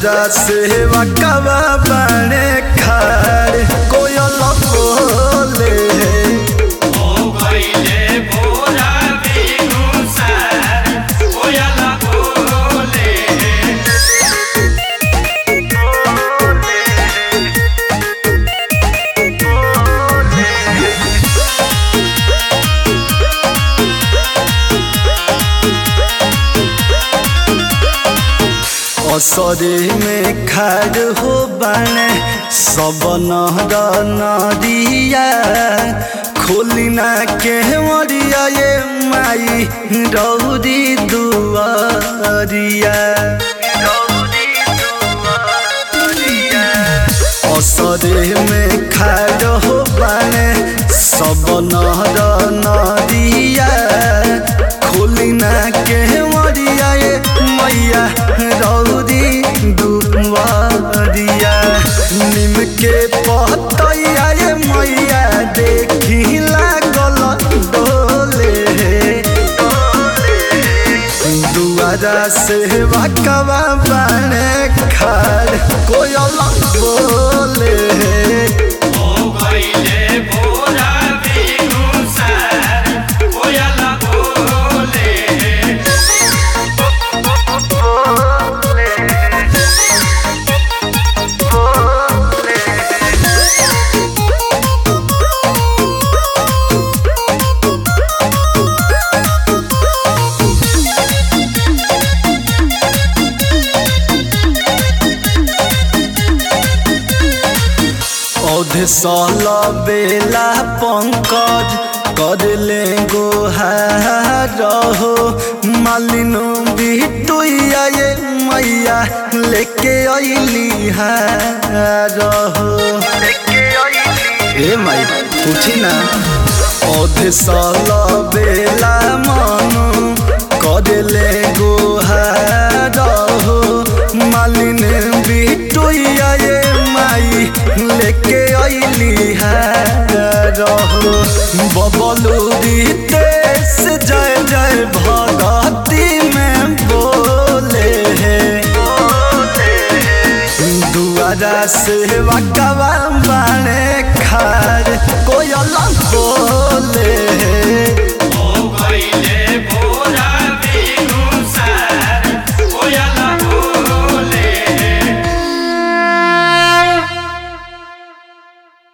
दुआरा से वकवा बने खाड़ कोयल बोले ओ गइले भोला बिनु सार कोयल बोले असरे में खाड़ हो बने सब नहर नदिया खोलिना के मरिया ये माई रौदी दुआरिया असरे में खाड़ हो बने सब नहर नदिया खोलिना के मरिया ये मैया रौदी दुआरिया निम के पतैया ये मैया देखी लागल डोले दुआरा से वकवा बने खाड़ कोयल बोले ओ गइले भोला बिनु सार कोयल बोले औधे सल बेला पंकज कर ले गोहार हो मालिनो बिटुया ये मैया लेके अइली हार हो ए माई पूछी ना औधे सल बेला मनु कर ले गोहार हो मालिन बिटुया ये माई लेके अइली रहो बबलू रितेश जय जय भगती में बोले दुआरा से वकवा बने खार कोयल बोले